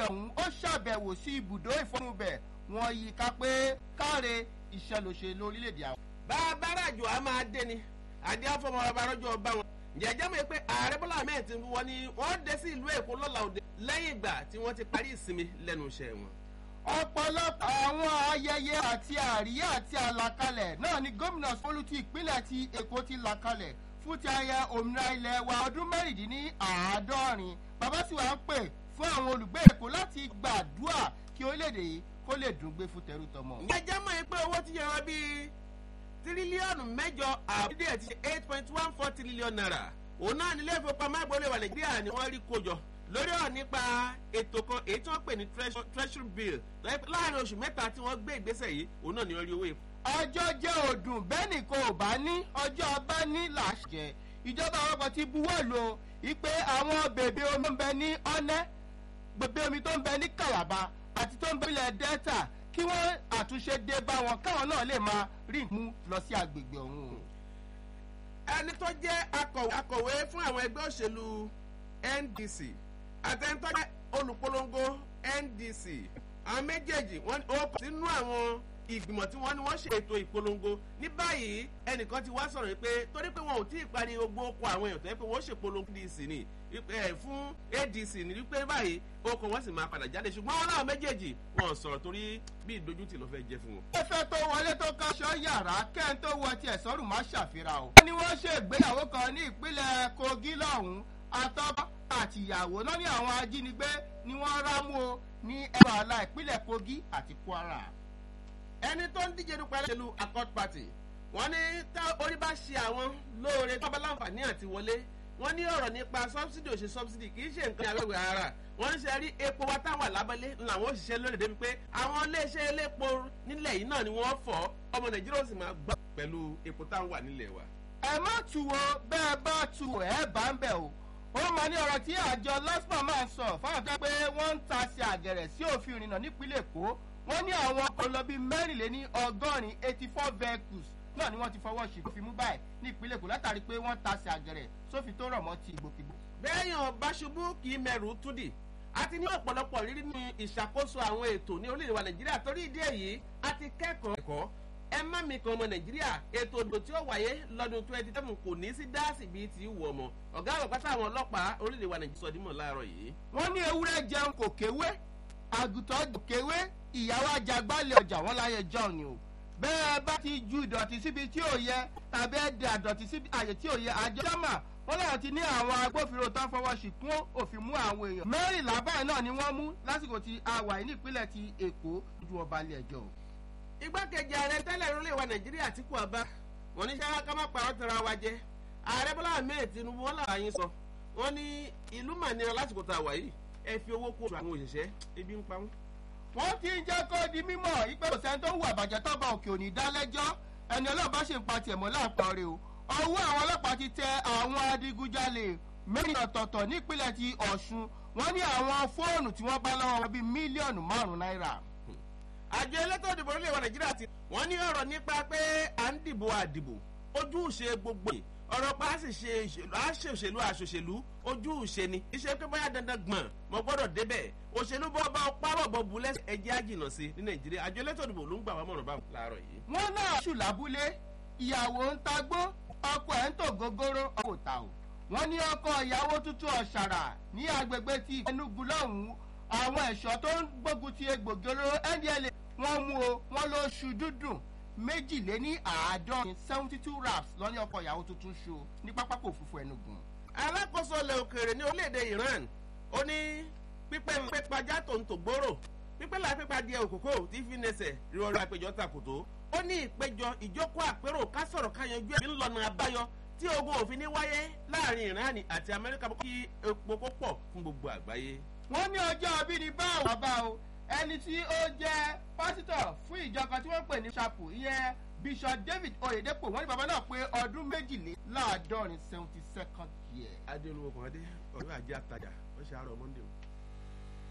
ọ̀hún ó ṣàbẹ̀wò sí ibùdó ìfọ́nrúbẹ̀ wọn yí ká pé káre ìṣẹ̀lòṣèlú orílẹ̀-èdè àwọn. bá a bá ràjò a máa dé ni àdé àfọmọ ọba rọjò ọba wọn jẹjẹ mọ̀ pé ààrẹ bọ́lá ahmed tinubu wọn ni wọ́n dé sí ìlú èkó lọ́la òde lẹ́yìn ìgbà tí wọ́n ti parí ìsinmi lẹ́nu iṣẹ́ wọn. ọ̀pọ̀lọpọ̀ àwọn ayẹyẹ àti àríyá àti àlàkalẹ̀ náà ni gómìnà fọlùtì ìpínlẹ̀ ti èkó ti là kalẹ̀ fún ti ayẹ òmìnira ilẹ̀ wa ọdún mẹ́rìndínláàádọ́rin bàbá sì wá ń pè fún àwọn olùgbé èkó láti gbàdúrà kí orílẹ̀-èdè yìí kó lè dùn gbé fún tẹrú tọmọ. jẹjẹ mọ̀ pé owó ti yẹra bíi tírílíọ̀nù mẹ́jọ àbídí ẹ̀ ti ṣe eight point one four trillion naira òun náà nílé ìfowópamọ́ àgbọ̀lẹ̀ wà nàìjíríà ni wọ́n rí kójọ lórí ọ̀rọ̀ nípa ètò kan èyí tí wọ́n pè ní treasury bill láàrin oṣù mẹ́ta tí wọ́n gbé ìgbésẹ̀ yìí òun náà ni wọ́n rí owó ìfọ̀. ọjọ́ jẹ́ òdùn bẹ́ẹ̀ ni kò bá ní ọjọ́ bá ní làṣẹ ìjọba àpapọ̀ ti buwọ́ lò ìpè àwọn bèbè omi tó ń bẹ ní ọ́nẹ́ bèbè omi tó ń bẹ ní kàlàbà àti tó ń bẹ ilẹ̀ delta kí wọ́n àtúnṣe dé bá wọn káwọn náà lè máa rí mú lọ sí agbègbè ọ̀hún. ẹni tó jẹ́ akọ̀wé fún àwọn ẹgbẹ́ òṣèlú ndc àtẹnitọ́ jẹ́ olùpolongo ndc àwọn méjèèjì wọ́n ó kọ́ sínú àwọn ìgbìmọ̀ tí wọ́n ní wọ́n ṣe ètò ìpolongo ní báyìí ẹnìkan ti wá sọ̀rọ̀ pé torí pé wọn ò tí ì parí gbogbo oko àwọn èèyàn tó yẹ pé wọ́n ṣèpolongo dc ni fún adc ní wípé báyìí oko wọn sì máa padà jáde ṣùgbọ́n wọn náà méjèèjì wọn sọ̀rọ̀ torí bí ìdójútì ló fẹ́ jẹ́ fún wọn. ẹfẹ tó wọlé tó káṣọ yàrá kẹ́hìn tó wọ tiẹ̀ sọ́rùn má ṣàfihàn o. wọ́n ní wọ́n ṣe ìgbéyàwó kan ní ìpínlẹ̀ kogi lọ́hùn-ún àtọ́bá àtìyàwó náà ní àwọn ajínigbé ni wọ́n rámú o ní ẹ̀rọ àlà ìpínlẹ̀ kogi àti kwara ẹni tó ń díje dupò ẹlẹ́sẹ̀lú accord party wọ́n ní tá orí bá ṣe àwọn lóore tó bá láǹfààní àti wọlé wọ́n ní ọ̀rọ̀ nípa subsidy ò ṣe subsidy kì í ṣe nǹkan àwẹ̀wẹ̀ ara wọ́n ń ṣe rí epo wa táwọn àlábẹ́lé làwọn òṣìṣẹ́ lórí débi pé àwọn iléeṣẹ́ elépo nílẹ̀ yìí náà ni wọ́n fọ́ ọmọ nàìjíríà ó sì máa gbọ́ pẹ̀lú epo táwọn wà nílẹ̀ wa. ẹ má tu wo bẹ́ẹ̀ bá tu ẹ̀ bá ń bẹ̀ o ó máa ní ọ̀rọ̀ tí àjọ lasma máa ń sọ fáwọn tó pé wọ́n ń ta sí àgẹ̀rẹ̀ sí òfin ìrìnnà nípínlẹ̀ èkó wọ́n ní àwọn ọlọ́bí mẹ́rìnléní ọgọ́rin eighty four vehicles náà ni wọ́n ti fọwọ́ sí fi mú báyìí ní ìpínlẹ̀ èkó látàrí pé wọ́n ta sí àgẹ̀rẹ̀ sófin tó rọ̀ mọ́ ti ìgbòkègbò. bẹ́ẹ̀yàn báṣubú kì í mẹ́rù túdì àti ní ọ̀pọ̀lọpọ̀ rírí ní ìṣàkóso àwọn ètò ní orílẹ̀-èdè wa nàìjíríà torí ìdí èyí a ti kẹ́kọ̀ọ́ ẹ̀kọ́ ẹ má mi kan ọmọ nàìjíríà ètò ìdò tí ó wáyé lọ́dún twenty seven kò ní sí dáàsì bíi ti wù ọmọ ọ̀gá àwọn pátá àwọn ọlọ́pàá orílẹ̀-èdè wa nàìjíríà sọdímọ̀ láàárọ̀ yìí. wọ́n ní ewúrẹ́ jẹun kò kéwé àgùntàn kò kéwé ìyàwó ajagbálẹ̀ ọjà wọn láyé john ni o bẹ́ẹ̀ bá ti ju ìdọ̀tí síbi tí ò yẹ tàbí ẹ̀dẹ̀ àdọ̀tí síbi àyè tí ò yẹ àjọ sámà wọn láwọn ti ní àwọn agbófinró tó ń fọwọ́ sí kún òfin mú àwọn èèyàn mẹ́rìnlá báyìí náà ni wọ́n mú lásìkò tí a wà ní ìpínlẹ̀ ti èkó ju ọba ilé ẹjọ́. igbákejì ààrẹ tẹ́lẹ̀ ìrọ̀lẹ́ wa nàìjíríà tí kò bá wọn ní sáyà ká má parọ́ tara wa jẹ ààrẹ bọ́lá ahmed tinubu wọn làwọn yín sọ wọn ní ìlú mànira lásìkò tá a wà yìí ẹ fi owó kó àwọn òṣìṣẹ́ ebi ń pa wọn wọ́n ti ń jẹ́ kó di mímọ̀ ìpè òsèǹ tó ń wù àbàjẹ́ tọ́ba òkè òní dálẹ́jọ́ ẹni ọlọ́ọ̀bá ṣe ń pa tiẹ̀ mọ́ láàpọ̀ rẹ̀ o ọwọ́ àwọn ọlọ́pàá ti tẹ àwọn adigunjalè mẹ́rin ọ̀tọ̀ọ̀tọ̀ nípínlẹ̀ ti ọ̀ṣun wọ́n ní àwọn fóònù tí wọ́n bá lọ́wọ́ wọn bíi mílíọ̀nù márùn-ún náírà. àjọ elétò ìdìbò orílẹ̀-èdè nàìjíríà ti wọ́n ní ọ̀rọ̀ nípa pé à ń dìbò àdìbò ojúṣe gbogbo yìí ọ̀rọ̀ pa á sì ṣe ìṣèlú á ṣe òṣèlú àṣòṣèlú ojú ìṣe ni iṣẹ́ pé bóyá dandan gbọ̀n mo gbọ́dọ̀ débẹ̀ òṣèlú bọ́ bá párọ̀ bọ́ bu lẹ́sẹ̀ ẹjẹ́ àjìnà sí ní nàìjíríà àjọ elétò ìdìbò ló ń gbà wá mọ̀ràn báwọn láàárọ̀ yìí. wọ́n náà ṣù lábúlé ìyàwó ń tagbó ọkọ ẹ̀ ń tò gógóró ọkọ̀ ta o wọ́n ní ọkọ ìyàwó tuntun ọ̀ṣàrà ní agbègbè ti enugu lọ́hùn-ún àwọn ẹ̀ṣọ́ tó ń gbógun ti egbògi olóró ndla wọ́n mú o wọ́n ló ṣu dúdùn méjìléní àádọ́rin seventy two raps lọ́ní ọkọ̀ ìyàwó tuntun ṣo ní pápákọ̀ òfurufú ẹnugun. alákòóso ilẹ̀ òkèèrè ní orílẹ̀-èdè iran ó ní pípẹ́ ń pẹ́ pajá tó ń tò gbòòrò pípẹ́ la pípa díẹ̀ òkòkò tí fi nẹsẹ̀ rírọ̀rọ̀ àpéjọ takòtó ó ní ìpéjọ ìjókòó àpérò ká sọ̀rọ̀ ká yanjú ẹ̀ ńlọnà àbáyọ tí ogun òfin ní wáyé láàrin iran àti amẹ́ríkà kí epo kó pọ̀ fún gbogbo àgbáyé. wọ́n ní ọjọ́ abíní bá àwọn bá o ẹni tí ó jẹ́ pásítọ̀ fún ìjọba tí wọ́n pè ní ṣàpò ìyẹn bishop david oyedepo wọ́n ní bàbá náà pé ọdún méjìléláàádọ́rin seventy second year. adé olúwo kan adé ọ̀rẹ́ àjẹ́ àtajà wọ́n ṣe àárọ̀ monday o.